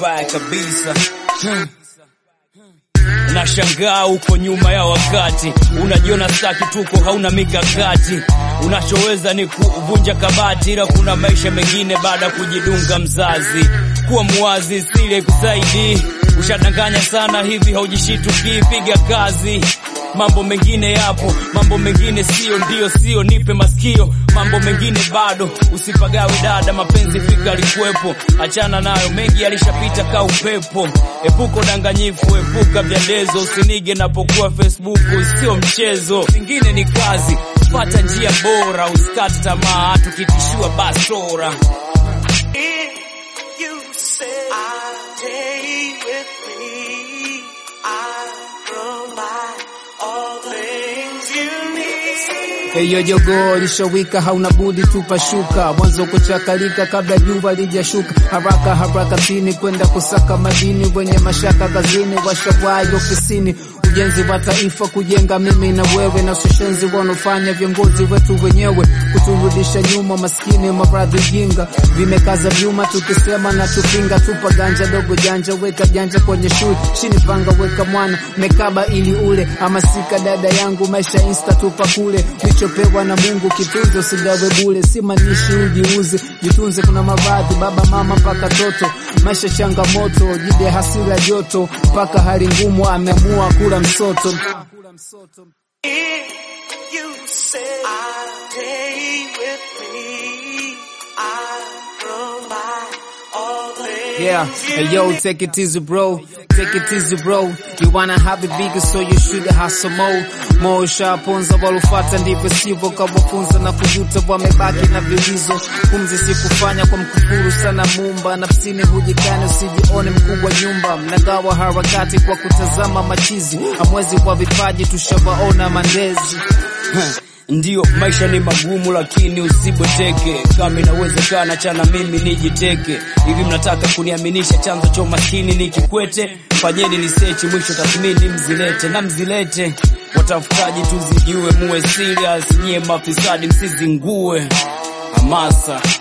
mbaya kabisa hmm. Nashangaa uko nyuma ya wakati, unajiona staki tuko, hauna mikakati. Unachoweza ni kuvunja kabati, ila kuna maisha mengine baada ya kujidunga mzazi. Kuwa muwazi, sile kusaidi. Ushadanganya sana hivi, haujishituki, piga kazi. Mambo mengine yapo, mambo mengine sio, ndio sio, nipe masikio. Mambo mengine bado, usipagawe dada, mapenzi fika alikuwepo, achana nayo, mengi yalishapita ka upepo. Epuka udanganyifu, epuka vyandezo, usinige napokuwa Facebook, sio mchezo. Vingine ni kazi, pata njia bora, usikate tamaa, tukitishiwa bastora. If you say I'll stay with me, I'll provide all things you need. Eyo jogoo lishowika, hauna budi tupashuka, mwanzo kuchakalika kabla jua lijashuka. Haraka haraka tini kwenda kusaka madini, wenye mashaka kazini, washawai ofisini. Ujenzi wa taifa kujenga mimi na wewe, na ushenzi wanaofanya viongozi wetu wenyewe, kuturudisha nyuma, maskini, maradhi, jinga vimekaza vyuma, tukisema na tupinga. Tupa ganja dogo, janja weka janja kwenye shule, chini panga weka mwana mekaba ili ule, hamasika dada yangu, maisha insta tupa kule ulichopewa na Mungu kitunze, usigawe bure, si manishi ujiuze, jitunze. Kuna maradhi baba mama mpaka toto, maisha changamoto, jide hasira joto, mpaka hali ngumu, ameamua kula msoto. If you say I'll stay with me, I'll provide all things Yeah, you hey yo, need. take it easy bro, take it easy bro. You wanna have it bigger so you should hustle more. More ushaponza walufata ndivyo sivyo, kawafunza na kujuta, wamebaki na vilizo. Pumzi sikufanya kwa mkufuru sana mumba, nafsini hujikane, usijione mkubwa nyumba. Mnagawa harakati kwa kutazama machizi, hamwezi kwa vipaji, tushawaona mandezi. Ndiyo, maisha ni magumu, lakini usibweteke. Kama inawezekana, chana mimi nijiteke. Hivi mnataka kuniaminisha chanzo cha umaskini ni Kikwete? Fanyeni nisechi, mwisho tathmini mzilete na mzilete. Watafutaji tuzijue, muwe serious, nyie mafisadi msizingue. Hamasa